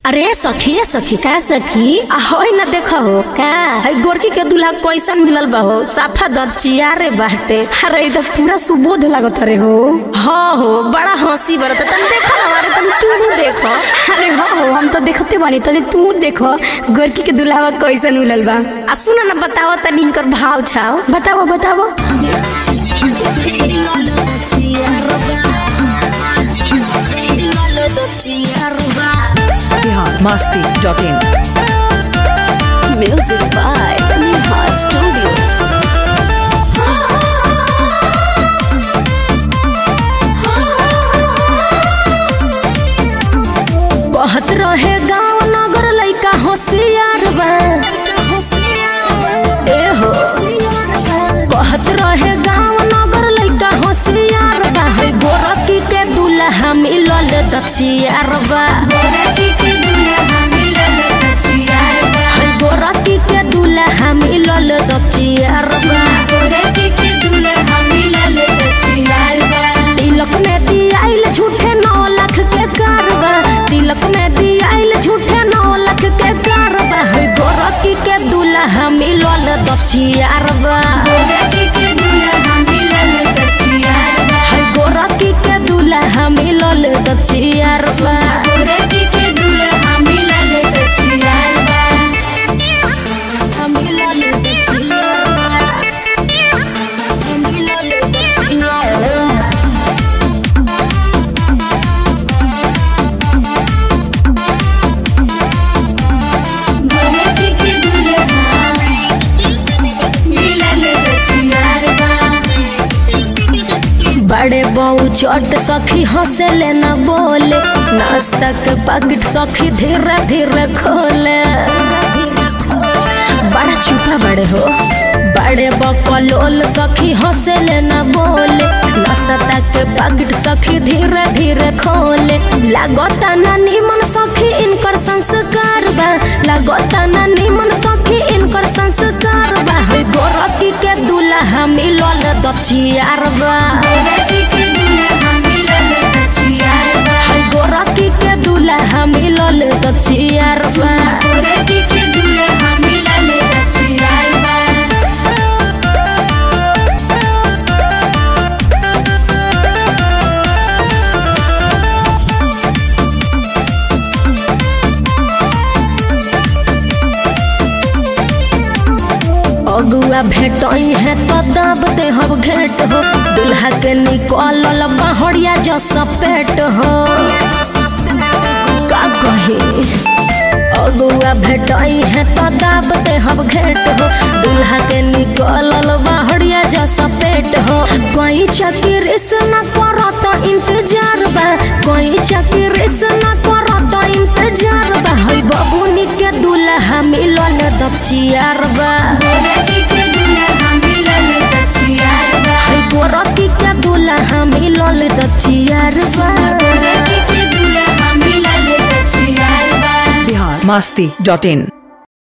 अरे सखी सखी का सखी आ होई ना देखो हो का हई गोरकी के दूल्हा कैसन मिलल बा हो साफा दचिया रे बाटे अरे ई त पूरा सुबोध लागत रे हो हाँ हो बड़ा हंसी बरत तन देखो हमारे तन तू भी देखो अरे हो हो हम तो देखते बानी तनी तू देखो गोरकी के दुल्हावा कैसन मिलल बा आ सुन ना बताओ तनी इनकर भाव छाओ बतावो बतावो Bihar Masti dot in music by Neha studio बहुत रहे गांव नगर लइका होशियार बा ए हो बहुत रहे गांव नगर लइका होशियार बा है गोरकी के दूल्हा मिलल दचियार बा है गोरकी के दूल्हा मिलल दचियार बा तिलक में दियाइल झूठे नौ लाख के कारबा तिलक में दियाइल झूठे नौ लाख के कारबा है गोरकी के दूल्हा मिलल दचियारबा है गोरकी के दूल्हा मिलल दचियारबा मिलल दचियारबा मिलल दचियारबा बड़े बऊ चट सखी हंसे ले न बोले नाश्ता के पैकेट सखी धीरे धीरे खोले बड़ा चुपा बड़े हो बड़े बकलोल सखी हंसे ले न बोले नाश्ता के पैकेट सखी धीरे धीरे खोले लागता ना निमन सखी इनकर संस्कार बा लागता ना निमन सखी इनकर संस्कार बा है गोरकी के दूल्हा मिलल दचियार बा है गोरकी के दूल्हा मिलल दचियार बा अगुआ भेटई है तो दब दे हम घेट हो दूल्हा के निकलल बहरिया जस पेट हो का कही अगुआ भेटई है तो दब दे हम घेट हो दूल्हा के निकलल बहरिया जस पेट हो कोई चक्र से न करत इंतजार बा कोई चक्र से न करत इंतजार बा है बबुनी के दूल्हा मिलल दबचियार बा है गोरकी के दूल्हा मिलल दचियार बा बिहार मस्ती डॉट इन